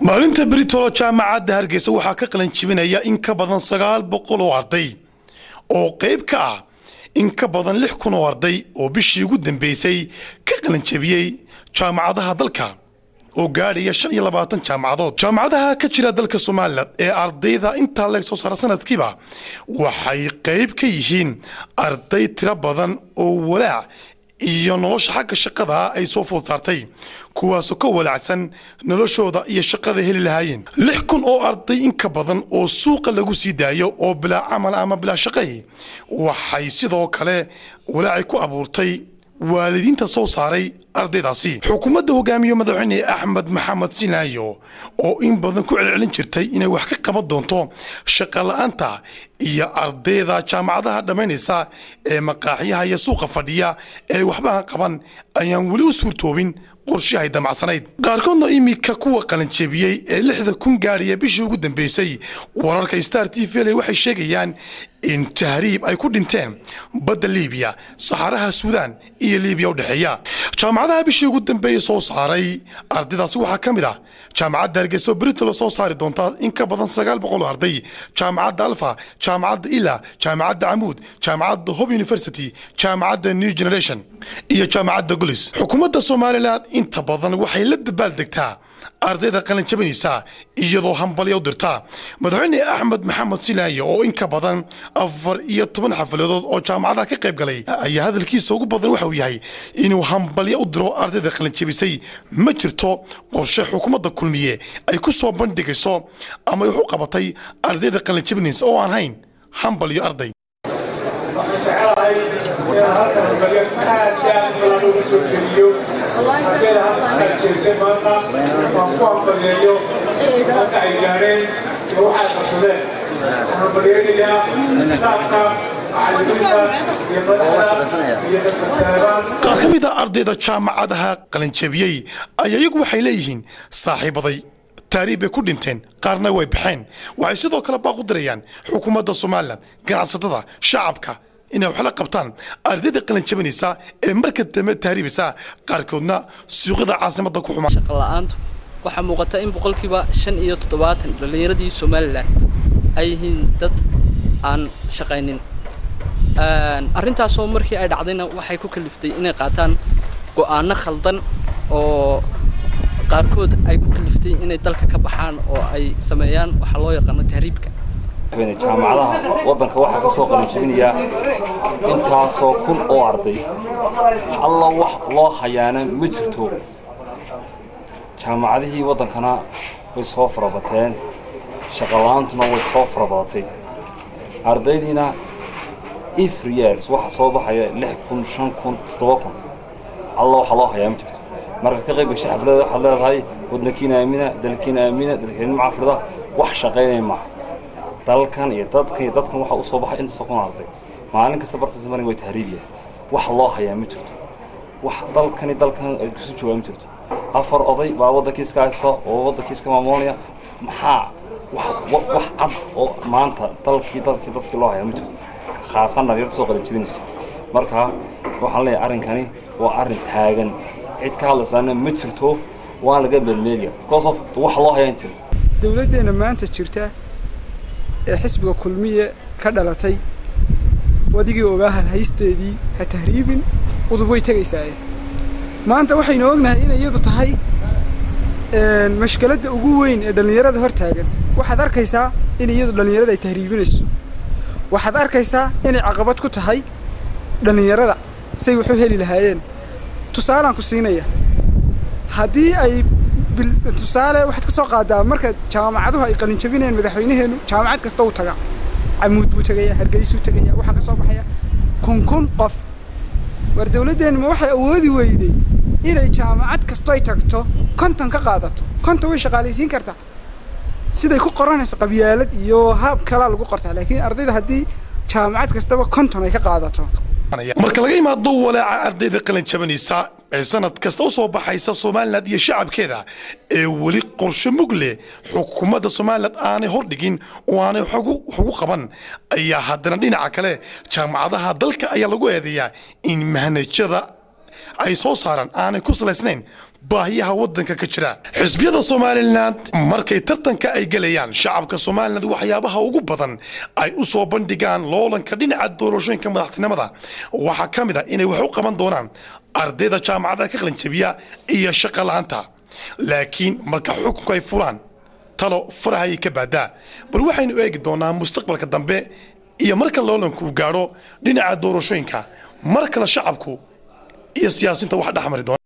maalinta britolo jaamacadda hargeysa waxaa ka qalan jibinaya in ka badan sagaal boqol oo arday oo qayb ka ah in ka badan lix kun oo arday oo bishii ugu dambeysay ka qalanjabiyey jaamacadaha dalka oo gaadhaya shan iyo labaatan jaamacadood jaamacadaha ka jira dalka somalilan ee ardayda intaa leg soo saara sanadkiiba waxay qayb ka yihiin arday tiro badan oo walaac iyo nolosha xagga shaqada ay soo food saartay kuwaasoo ka walaacsan noloshooda iyo shaqada heli lahaayeen lix kun oo arday in ka badan oo suuqa lagu sii daayo oo bilaa camal ama bilaa shaqay waxay sidoo kale walaacay ku abuurtay waalidiinta soo saaray ardaydaasi xukuumadda hogaamiye madaxweyne axmed maxamed sinaayo oo in badan ku celcelin jirtay inay wax ka qaban doonto shaqola'aanta iyo ardayda jaamacadaha dhammaynaysa ee maqaaxyaha iyo suuqa fadhiya ee waxbaha qaban ayaan weli u suurtoobin qorshahay damacsanayd qaarkoodna iminka kuwa qalanjebiyey ee lixda kun gaadhaya bishii ugu dambeysay wararka star t v l waxay sheegayaan in tahriib ay ku dhinteen badda liibiya saxaraha suudaan iyo liibiya u dhexeeya jaamacadaha bishii ugu dambeeyey soo saaray ardaydaasi waxaa ka mid ah jaamacadda hargeysa britolo soo saari doontaa in ka badan sagaal boqol oo arday jaamacadda alfa jaamacadda ila jaamacadda camuud jaamacadda hob university jaamacadda new generation iyo jaamacadda golis xukuumadda somalilan inta badan waxay la dabaaldegtaa ardayda qalanjabinaysa iyadoo hambalya u dirta madaxweyne axmed maxamed silaayo oo in ka badan afar iyo toban xafaladood oo jaamacadaha ka qayb galay ayaa hadalkiisa ugu badan waxa uu yahay inuu hambalya u diro ardayda qalanjabisay ma jirto qorshe xukuumadda kulmiye ay ku soo bandhigayso ama wax u qabatay ardayda qalanjabinaysa oo aan hayn hambalyo arday haddeen halka jeesay maanta waan ku hambalyeeyo halka ay gaadheen iyo waxay qabsadeen waxaan hambalyeynayaa istaafka macallimiinta iyo madaxda iyo dadka seebaan qaar ka mid a ardayda jaamacadaha qalanjabiyey ayaa iyagu waxay leeyihiin saaxiibaday taariib bay ku dhinteen qaarna way baxeen waxay sidoo kale baaq u dirayaan xukuumadda somalilan ganacsatada shacabka inay wax la qabtaan ardayda qalanjabinaysa ee marka dambe tahriibaysa qaarkoodna suuqyada caasimadda ku xumaa shaqola'aantu waxaa muuqata in boqolkiiba shan iyo toddobaatan dhallinyaradii somalilan ay yihiin dad aan shaqaynin arrintaasoo markii ay dhacdayna waxay ku kaliftay inay qaataan go'aano khaldan oo qaarkood ay ku kaliftay inay dalka ka baxaan oo ay sameeyaan waxaa loo yaqaano tahriibka jaamacadaha waddanka waxaa ka soo qalinjibinayaa intaasoo kun oo arday alla wax loo hayaana ma jirto jaamacadihii waddankana way soo farabateen shaqola'aantuna way soo farabadatay ardaydiina every years waxaa soo baxaya lix kun shan kun toddoba kun alla waxa loo hayaa ma jirto marka ka qayb gashay xaflada waxaad leedahay waddankiina aamina dalkiina aamina dalkeena macafrida wax shaqaynaya maaha dalkan iyo dadkan iyo dadkan waxaa usoo baxay intaasoo kun arday maalin kasta bartaasa marin way tahriibiya wax loo hayaa ma jirto wax dalkani dalkan ay kusu joogaa ma jirto afar oday baa waddankiiska haysta oo waddankiiska maamulanaya maxaa wax wax cad oo maanta dalkii dalkii dadkii loo hayaa ma jirto khaasan dhalinyarta soo qalanjibinaysa marka waxaan leeyahay arrinkani waa arrin taagan cid ka hadlaysaana ma jirto waan laga meelmeeliya because of wax loo hayaa jiro dowladdeena maanta jirta ee xisbiga kulmiye ka dhalatay wadigii ogaa halhaysteedii ha tahriibin udub way tegaysaaye maanta waxaynu ognahay inay iyadu tahay mashkiladda ugu weyn ee dhallinyarada hor taagan waxaad arkaysaa in iyadu dhallinyarada ay tahriibinayso waxaad arkaysaa inay caqabad ku tahay dhallinyarada say wax u heli lahaayeen tusaalaan ku siinaya haddii ay tusaale waxaad ka soo qaadaa marka jaamacaduhu ay qalinjabinayaan madaxweynaheennu jaamacad kasta uu tagaa camuud buu tegayaa hargeysuu tegayaa waxaa ka soo baxaya kun kun qof war dawladdeennu ma waxay awoodi weyday inay jaamacad kasto ay tagto konton ka qaadato konton way shaqaalaysiin kartaa siday ku qoranayso qabyaalad iyo haab kalaa lagu qortaa laakiin ardayda haddii jaamacad kastaba konton ay ka qaadato marka laga imaado walaaca ardayda qalanjabanaysa ee sanad kasta u soo baxaysa somalilan iyo shacabkeeda ee weli qorshe mug leh xukuumadda somalilan aanay hordhigin oo aanay wax ugu qaban ayaa haddana dhinaca kale jaamacadaha dalka ayaa lagu eedeeyaa in manhajyada ay soo saaraan aanay ku salaysnayn baahiyaha waddanka ka jira xisbiyada somalilan markay tartanka ay gelayaan shacabka somalilan waxyaabaha ugu badan ay u soo bandhigaan loolanka dhinaca doorashooyinka madaxtinimada waxaa ka mid a inay wax u qaban doonaan ardayda jaamacadaha ka qalinjabiya iyo shaqa la'aanta laakiin marka xukunku ay furaan talo farahayay ka baadaa bal waxaynu eegi doonaa mustaqbalka dambe iyo marka loolanku gaadho dhinaca doorashooyinka mar kale shacabku iyo siyaasinta wax dhexmari doona